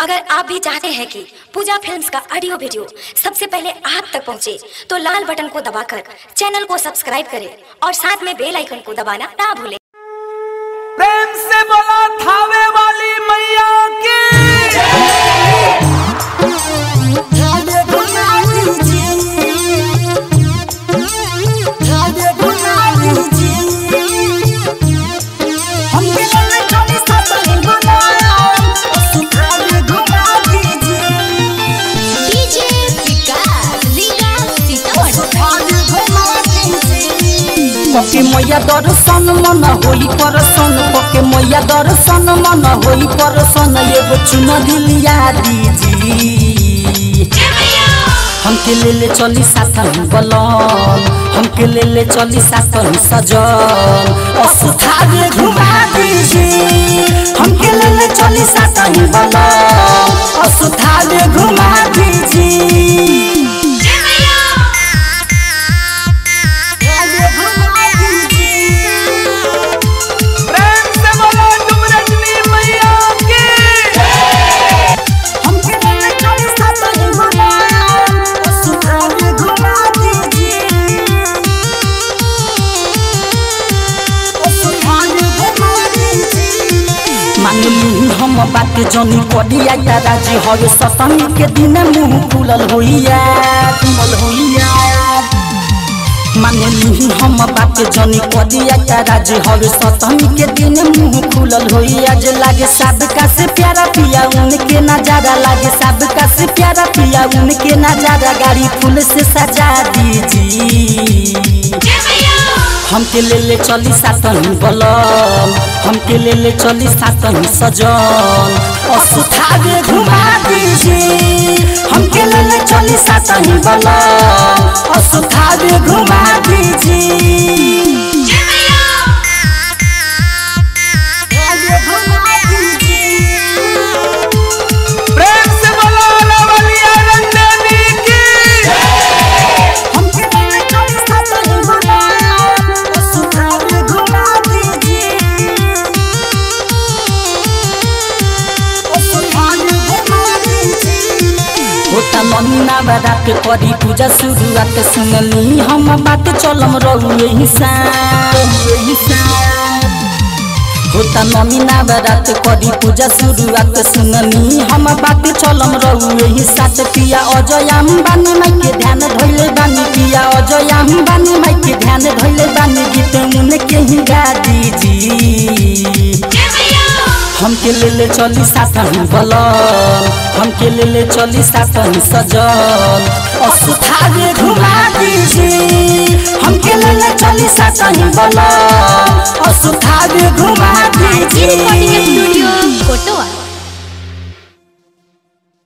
अगर आप भी चाहते हैं कि पूजा फिल्म्स का ऑडियो वीडियो सबसे पहले आप तक पहुंचे, तो लाल बटन को दबाकर चैनल को सब्सक्राइब करें और साथ में बेल आइकन को दबाना ना भूलें प्रेम से बोला थावे वाली मैया की डीजे विकास लीला सीतामढ़ी पके मैया दर्शन मन होई परसन पके मैया दर्शन मन होई परसन एगो चुन दिलिया दीजी हमके ले ले चली साथन बलन हमके ले ले चली साथन सजन असुथावे घुमा दीजी हमके ले ले चली साथन बलन असुथावे घुमा दीजी प्रेम से बोला तुम रजनी मैया की मानली हम बात जनी करिया या राजी हवे सतमी के दिन मुंह खुलल होइया खुलल होइया मानली हम बात जनी करिया या राजी हवे सतमी के दिन मुंह खुलल होइया जे लागे सबका से प्यारा पिया उनके नजारा लागे सबका से प्यारा पिया उनके नजारा गाड़ी फूल से सजा दीजिए हमके ले ले चली सातन बलम हमके ले ले चली सातन सजन असुथावे घुमा दीजिए हमके ले ले चली सातन बलम असुथावे घुमा दीजिए प्रेम से बोला लवलिया रंजनी की होता महीना बारात करी पूजा शुरुआत सुनली हम बात चलम रहू यही होता महीना बारात करी पूजा शुरुआत सुनली हम बात चलम रहू यही साथ पिया अजय अम्बानी माई के ध्यान धैले बानी पिया अजय अम्बानी माई के ध्यान धैले बानी गीत उनके ही गा दीजिए हमके ले ले चली साथन बलन हमके ले ले चली साथन सजन असुथावे घुमा दीजिए हमके ले ले चली साथन बलन असुथावे घुमा दीजिए